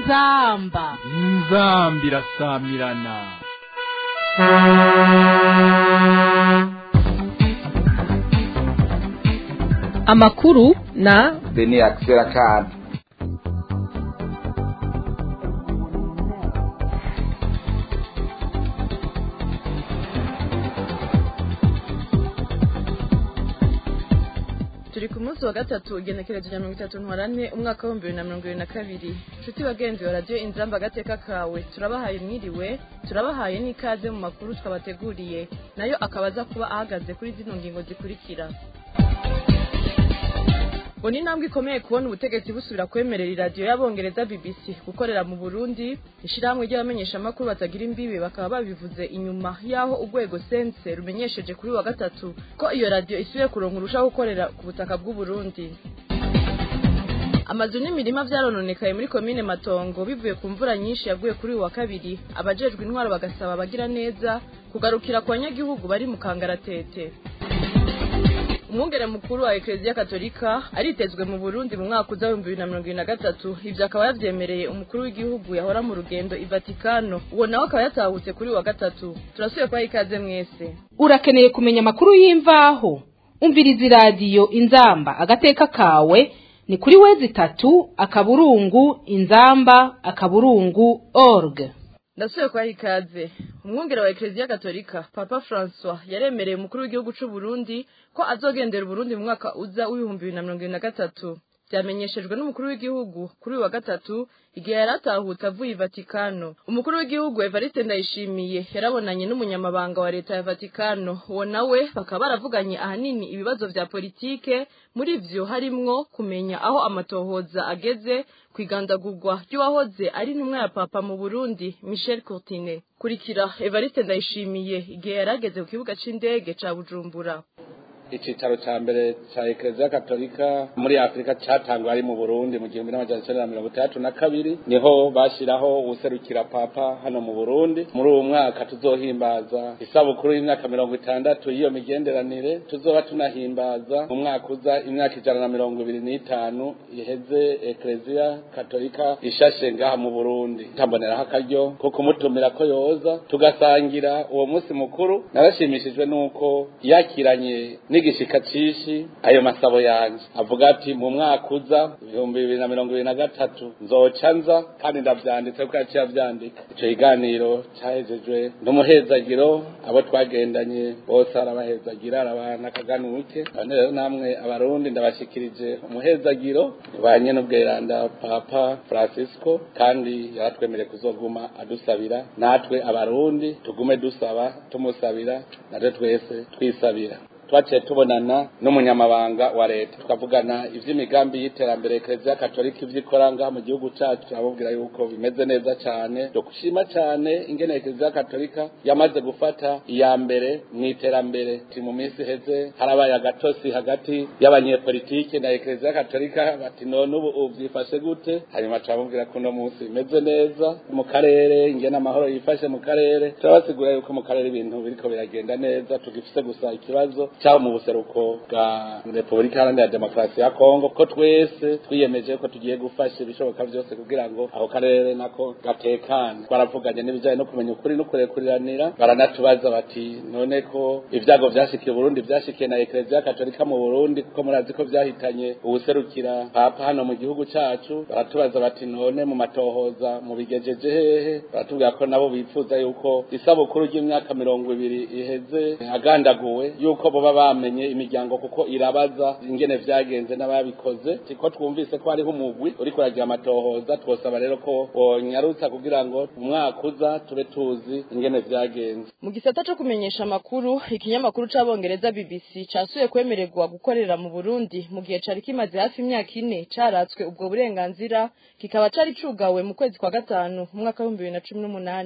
inzamba inzambi irasamirana amakuru na beni akisera kana turi ku munsi wa gatatu igenekerezo rya mirongo itatu ntwarane umwaka w'ibihumbi bibiri na mirongo ibiri na kabiri nshuti bagenzi wa radiyo inzamba agateka kawe turabahaye mwiriwe turabahaye n'ikaze mu makuru twabateguriye nayo akaba aza kuba ahagaze kuri zino ngingo zikurikira ngo ni intambwe ikomeye kubona ubutegetsi busubira kwemerera iradiyo y'abongereza bbc gukorera mu burundi ishyirahamwe ry'abamenyeshamakuru batagira imbibi bakaba babivuze inyuma y'aho urwego sense rumenyesheje kuri wa gatatu ko iyo radiyo isubiye kuronka urushaho gukorera ku butaka bw'uburundi amazu n'imirima byarononekaye muri komine matongo bivuye ku mvura nyinshi yaguye kuri uyu wa kabiri abajejwe intwaro bagasaba abagira neza kugarukira ku banyagihugu bari mu kangaratete umwungere mukuru wa ekereziya katolika aritezwe mu burundi mu mwaka uza w'ibihumbi bibiri na mirongo ibiri na gatatu ibyo akaba yavyemereye umukuru w'igihugu yahora mu rugendo i vatikano uwo nawe akaba yatahutse kuri uyu wa gatatu turasubiye kubaha ikaze mwese urakeneye kumenya amakuru y'imvaho umviriza iradiyo inzamba agateka kawe ni kuri wezi itatu akaburungu inzamba akaburungu org ndasubiye kubaha ikaze umwungere wa ekereziya katolika papa francois yaremereye umukuru w'igihugu c'u burundi ko azogendera uburundi mu mwaka uza w'ibihumbi bibiri na mirongo ibiri na gatatu byamenyeshejwe n'umukuru w'igihugu kuri uyu wa gatatu igihe yari atahutse avuye i vatikano umukuru w'igihugu evariste ndayishimiye yarabonanye n'umunyamabanga wa leta ya vatikano uwo nawe bakaba baravuganye ahanini ibibazo vya politike muri vyo harimwo kumenya aho amatohoza ageze kwigandagurwa ry'uwahoze ari intumwa ya papa mu burundi michel courtine kurikira evariste ndayishimiye igihe yari ageze ku kibuga c'indege ca bujumbura icicaro ca mbere ca ekereziya katolika muri afurika catangwa ari mu burundi mu gihumbi n'amajana icenda na mirongo itandatu na kabiri niho bashiraho uwuserukira papa hano mu burundi muri uwo mwaka tuzohimbaza isabukuru y'imyaka mirongo itandatu y'iyo migenderanire tuzoba tunahimbaza mu mwaka uza imyaka ijana na mirongo ibiri n'itanu iheze ekereziya katolika ishashe ngaha mu burundi tamboneraho akaryo ko kumutumira ko yoza tugasangira uwo munsi mukuru narashimishijwe n'uko yakiranye n'igishika cishi ayo masabo yanje avuga ati mu mwaka uza ibihumbi bibiri na mirongo ibiri na gatatu nzoca nza kandi ndavyanditse kuko yaciye avyandika ico kiganiro cahejejwe n'umuhezagiro abo twagendanye bose arabahezagira arabana akaganuke none rero namwe abarundi ndabashikirije umuhezagiro banye n'ubweranda papa francisco kandi yaratwemereye kuzoguma adusabira natwe abarundi tugume dusaba tumusabira natwe twese twisabira twaciye tubonana n'umunyamabanga wa leta tukavugana ivy'imigambi y'iterambere ekereziya katolika ivyo ikora ngaha mu gihugu cacu turababwira yuko bimeze neza cane dushima cane ingene ekereziya katolika yamaze gufata iya mbere mw'iterambere ti mu minsi iheze harabaye agatosi hagati y'abanyepolitike na ekereziya katolika bati none ubu vyifashe gute hanyuma turababwira ko uno munsi bimeze neza mu karere ingene amahoro yifashe mu karere turabasigura yuko mu karere ibintu biriko biragenda neza tugifise gusa ikibazo cyabo mu buseruko bwa Repubulika Iharanira Demokarasi ya Kongo ko twese twiyemeje ko tugiye gufasha ibishoboka byose kugira ngo aho karere nako gatekane twaravuganye n'ibijyanye no kumenya ukuri no kurekuriranira baranatubaza bati none ko ibyago byashikiye Burundi byashikiye na Eklezia Katolika mu Burundi kuko murazi ko byahitanye ubuserukira papa hano mu gihugu cacu baratubaza bati none mu matohoza mu bigejeje hehe baratubwira ko nabo bifuza yuko isabukuru ry'imyaka mirongo ibiri iheze agandaguwe yuko boba bamenye imiryango kuko irabaza ingene vyagenze n'ababikoze tiko twumvise ko hariho umugwi uriko uragira amatohoza twosaba rero ko wonyarutsa kugira ngo umwaka uza tube tuzi ingene vyagenze mu gisata co kumenyesha amakuru ikinyamakuru c'abongereza bbc casuye kwemererwa gukorera mu burundi mu gihe cari kimaze hafi imyaka ine caratswe ubwo burenganzira kikaba cari cugawe mu kwezi kwa gatanu mu mwaka w'ibihumbi bibiri na cumi n'umunani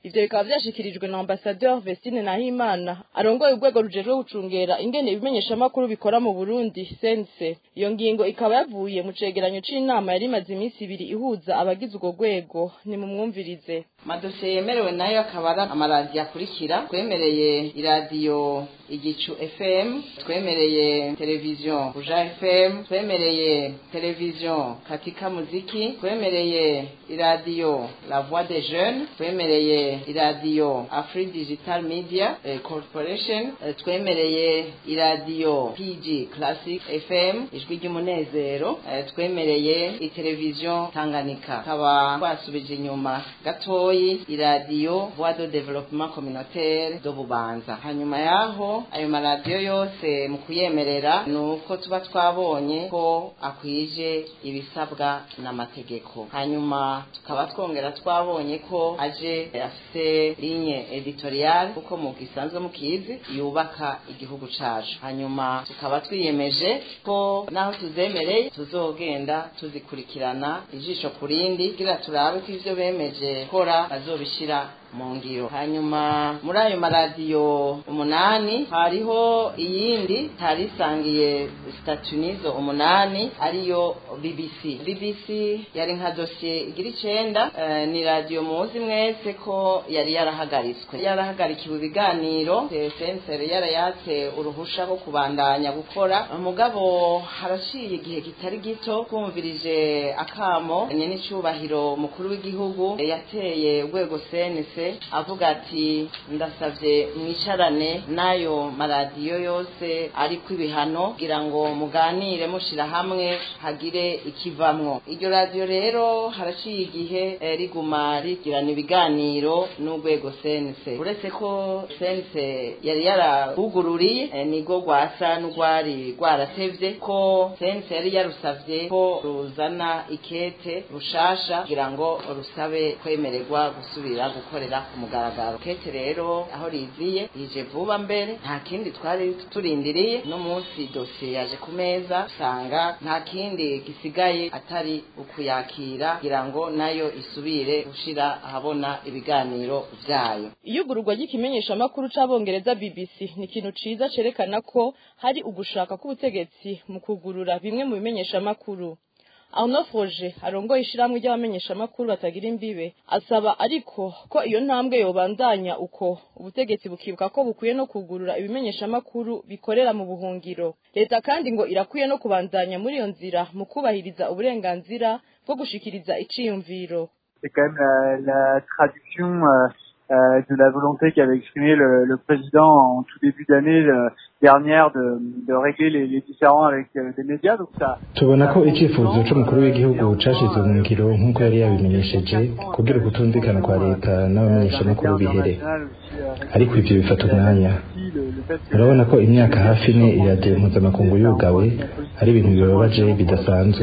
ivyo bikaba vyashikirijwe na ambasadeur Vestine Nahimana arongoye urwego rujejwe gucungera ingene ibimenyeshamakuru bikora mu Burundi sense iyo ngingo ikaba yavuye mu cegeranyo c'inama yari imaze iminsi ibiri ihuza abagize urwo rwego ni mu mwumvirize amadosiye yemerewe nayo akaba ari amaradiyo akurikira twemereye iradiyo igicu fm twemereye televiziyo buja fm twemereye televiziyo katika muziki twemereye iradiyo la voix des jeunes twemereye iradiyo afri digital media eh, corporation eh, twemereye iradiyo pg classic fm ijwi ry'umunezero eh, twemereye iteleviziyo tanganyika tukaba twasubije inyuma gatoyi iradiyo voix de développement communautaire do bubanza hanyuma yaho ayo maradiyo yose mu kuyemerera ni uko tuba twabonye ko akwije ibisabwa n'amategeko hanyuma tukaba twongera twabonye ko aje afite linye editorial kuko mu gisanzwe mukizi yubaka igihugu cacu hanyuma tukaba twiyemeje ko naho tuzemereye tuzogenda tuzikurikirana ijisho ku rindi kugira turabe ko ivyo bemeje gukora bazobishira mu ngiro hanyuma muri ayo maradiyo umunani hariho iyindi tari isangiye statunizo umunani ariyo bbc bbc yari nka dosiye igira icenda eh, ni radiyo muzi mwese ko yari yarahagaritswe yarahagarikiwe ibiganiro sensere yarayatse uruhusha rwo kubandanya gukora mugabo haraciye igihe kitari gito kumvirije akamo nyenicubahiro mukuru w'igihugu yateye urwego senese avuga ati ndasavye mwicarane n'ayo maradiyo yose ariko ibihano kugira ngo muganire mushira hamwe hagire ikivamwo iryo radiyo rero haraciye igihe eh, riguma rigirana ibiganiro n'urwego sense uretse ko sense yari yarahugururiye eh, nigo rwasa n'urwari rwaratevye ko sense yari yarusavye ko ruzana ikete rushasha kugira ngo rusabe kwemererwa gusubira gukorera ku mugaragaro kete rero aho riziye rije vuba mbere nta kindi twari turindiriye no munsi dosiye yaje ku meza usanga nta kindi gisigaye atari ukuyakira kugira ngo nayo isubire gushira ahabona ibiganiro vyayo iyugururwa ry'ikimenyeshamakuru c'abongereza BBC ni ikintu ciza cerekana ko hari ugushaka k'ubutegetsi mu kugurura bimwe mu bimenyeshamakuru Arnaud Froger arongoye ishiramwe ry'abamenyeshamakuru batagira imbibe asaba ariko ko iyo ntambwe yobandanya uko ubutegetsi bukibuka ko bukwiye no kugurura ibimenyeshamakuru bikorera mu buhungiro leta kandi ngo irakwiye no kubandanya muri iyo nzira mu kubahiriza uburenganzira bwo gushikiriza iciyumviro c'est quand même la, la traduction euh, euh, de la volonté qu'avait exprimé le, le président en tout début d'année euh, dernière de, de régler les, les différends avec euh, les médias. Donc ça, tubona ko icyifuzo c'umukuru w'igihugu cashizwe mu ngiro nk'uko yari yabimenyesheje kugira ukutumvikana kwa leta n'abamenyeshamakuru bihere ariko ivyo bifata umwanya murabona ko imyaka hafi ine iradiyo mpuzamakungu yugawe ari ibintu bibabaje bidasanzwe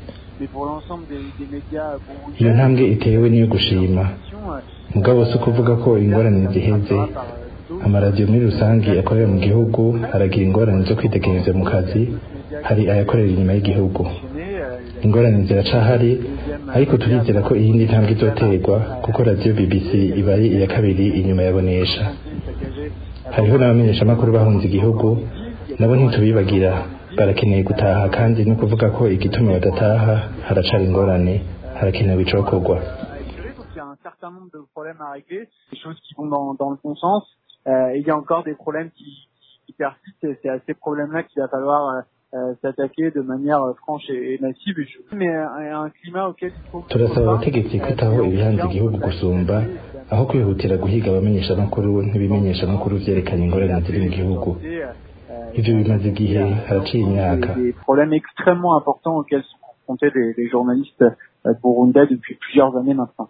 iyo ntambwe itewe niyo gushima mugabo si ukuvuga ko ingorane ziheze amaradiyo muri rusange akorera mu gihugu aragira ingorane zo kwitegereza mu kazi hari ayakorera inyuma y'igihugu ingorane ziracahari ariko turizera ko iyindi ntambwe izoterwa kuko radiyo bbc iba ari iya kabiri inyuma ya bonesha hariho n'abamenyeshamakuru bahunze igihugu nabo ntitubibagira barakeneye gutaha kandi no kuvuga ko igituma badataha haracari ingorane harakenewe icokorwa il y a un certain nombre de problèmes à régler, des choses qui vont dans, dans le bon sens. Euh, et il y a encore des problèmes qui, qui persistent et c'est à ces problèmes-là qu'il va falloir euh, euh, s'attaquer de manière euh, franche et, et massive. Et je... Mais un, un climat auquel il faut... turasaba abategetsi kwitaho ibihanze igihugu gusumba aho kwihutira guhiga abamenyeshamakuru n'ibimenyeshamakuru vyerekana ingorane ziri mu gihugu ivyo bimaze igihe haraciye imyaka Des problèmes extrêmement importants auxquels sont confrontés les, les journalistes euh, burundais depuis plusieurs années maintenant.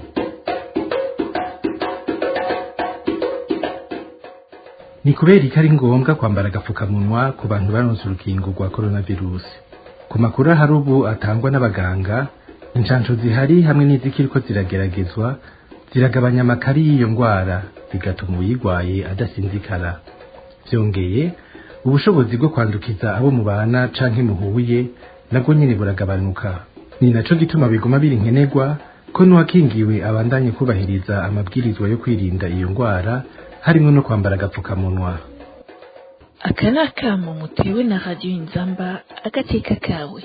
ni kubera ko ari ngombwa kwambara agapfukamunwa ku bantu baronse urukingo rwa coronavirus ku makuru ahari ubu atangwa n'abaganga inshansho zihari hamwe n'izikiriko zirageragezwa ziragabanya amakari y'iyo ndwara bigatuma uyirwaye adasinzikara byongeye ubushobozi bwo kwandukiza abo mubana canke muhuye nabwo nyene buragabanuka ni naco gituma biguma biri nkenerwa ko n'uwakingiwe abandanye kubahiriza amabwirizwa yo kwirinda iyo ndwara harimo no kwambara agapfukamunwa aka ni akamo mutewe na radiyo inzamba agateka kawe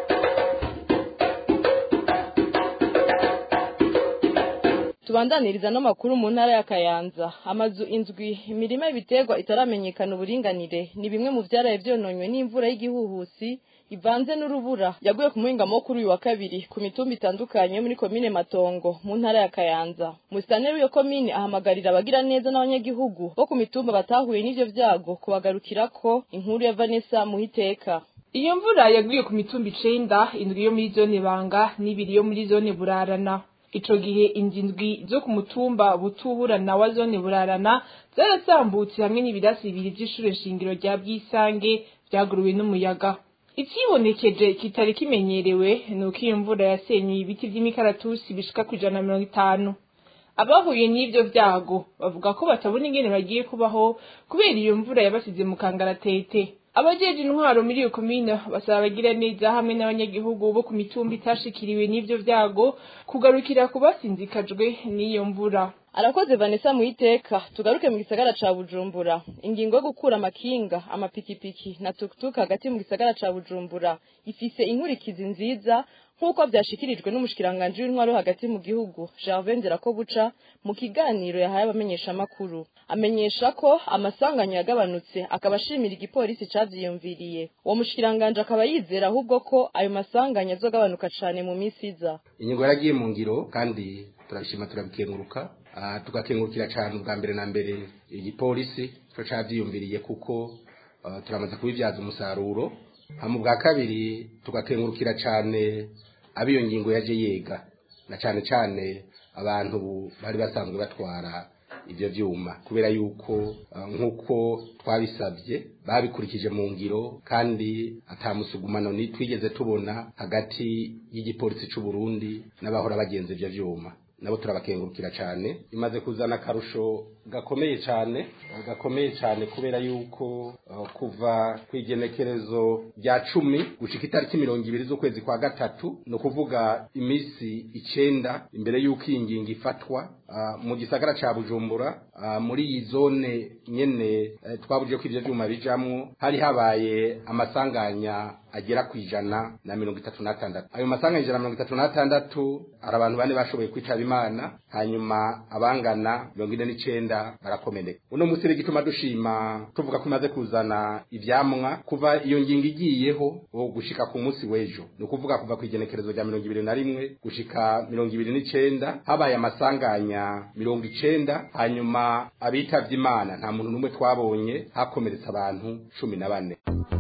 tubandaniriza n'amakuru mu ntara ya kayanza amazu indwi imirima y'ibiterwa itaramenyekana uburinganire ni bimwe mu byaraye byononywe n'imvura y'igihuhusi ivanze n'urubura yaguye ku muhingamo wo kuri uyu wa kabiri ku mitumba itandukanye yo muri komine matongo mu ntara ya kayanza musitaneri w'iyo komine ahamagarira abagira neza n'abanyagihugu bo ku mitumba batahuye n'ivyo vyago kubagarukirako inkuru ya vanessa muhiteka iyo mvura yaguye ku mitumba icenda indwi yo muri zone banga n'ibiri yo muri zone burarana ico gihe inzu indwi zo ku mutumba butuburana wa zone burarana zarasambutse hamwe n'ibirasi bibiri vy'ishure shingiro rya bwisange vyaguruwe n'umuyaga ikibonekeje kitari kimenyerewe ni uko iyo mvura yasenyuye ibiti vy'imikaratusi bishika ku ijana na mirongo itanu abahuye n'ivyo vyago bavuga ko batabona ingene bagiye kubaho kubera iyo mvura yabasize mu kangaratete abajeje intwaro muri iyo komine basaba abagira neza hamwe n'abanyagihugu bo ku mitumba itashikiriwe n'ivyo vyago kugarukira ku basinzikajwe n'iyo mvura arakoze vanessa muhiteka tugaruke mu gisagara ca bujumbura ingingo yo gukura amakinga amapikipiki na tukutuku hagati mu gisagara ca bujumbura ifise inkurikizi nziza nk'uko vyashikirijwe n'umushikiranganji w'intwaro hagati mu gihugu Gervais Ndirakobuca mu kiganiro yahaye abamenyeshamakuru amenyesha ko amasanganya yagabanutse akaba ashimira igipolisi cavyiyumviriye uwo mushikiranganji akaba yizera ahubwo ko ayo masanganya azogabanuka cane mu minsi iza inyigo yaragiye mu ngiro kandi turabishima turabikenguruka tugakengurukira cyane ubwa mbere na mbere igipolisi cyo cavyiyumviriye kuko turamaze kubibyaza umusaruro hama bwa kabiri tugakengurukira cyane abiyo ngingo yaje yega na cyane cyane abantu bari basanzwe batwara ibyo byuma kubera yuko nk'uko twabisabye babikurikije mu ngiro kandi atamusugumano ni twigeze tubona hagati y'igipolisi cy'u Burundi n'abahora bagenza ibyo byuma nabo turabakengurukira cyane imaze kuzana akarusho gakomeye cyane gakomeye cyane kubera yuko kuva ku igenekerezo rya cumi gushika itariki mirongo ibiri z'ukwezi kwa gatatu ni ukuvuga iminsi icenda imbere y'uko iyi ngingo ifatwa mu gisagara ca bujumbura muri iyi zone nyene twabuje ko ivyo vyuma bijamwo hari habaye amasanganya agera ku ijana na mirongo itatu n'atandatu ayo masanganya ijana na mirongo itatu n'atandatu hari abantu bane bashoboye kwitaba imana hanyuma abangana mirongo ine n'icenda barakomeneka uno munsi rero igituma dushima tuvuga ko imaze kuzana ivyamwa kuva iyo ngingo igiyeho gushika ku munsi w'ejo ni ukuvuga kuva ku igenekerezo rya mirongo ibiri na rimwe gushika mirongo ibiri n'icenda habaye amasanganya mirongo icenda hanyuma abitavye imana nta muntu n'umwe twabonye hakomeretse abantu cumi na bane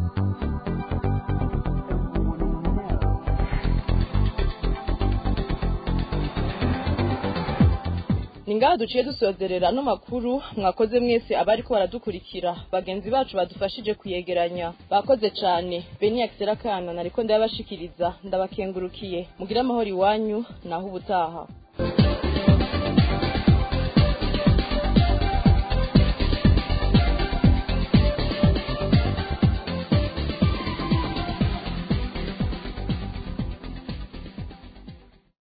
ni ngaha duciye dusozerera no makuru mwakoze mwese abari ko baradukurikira bagenzi bacu badufashije kuyegeranya bakoze cyane beni akisera kana nariko ndabashikiriza ndabakengurukiye mugire amahoro iwanyu naho ubutaha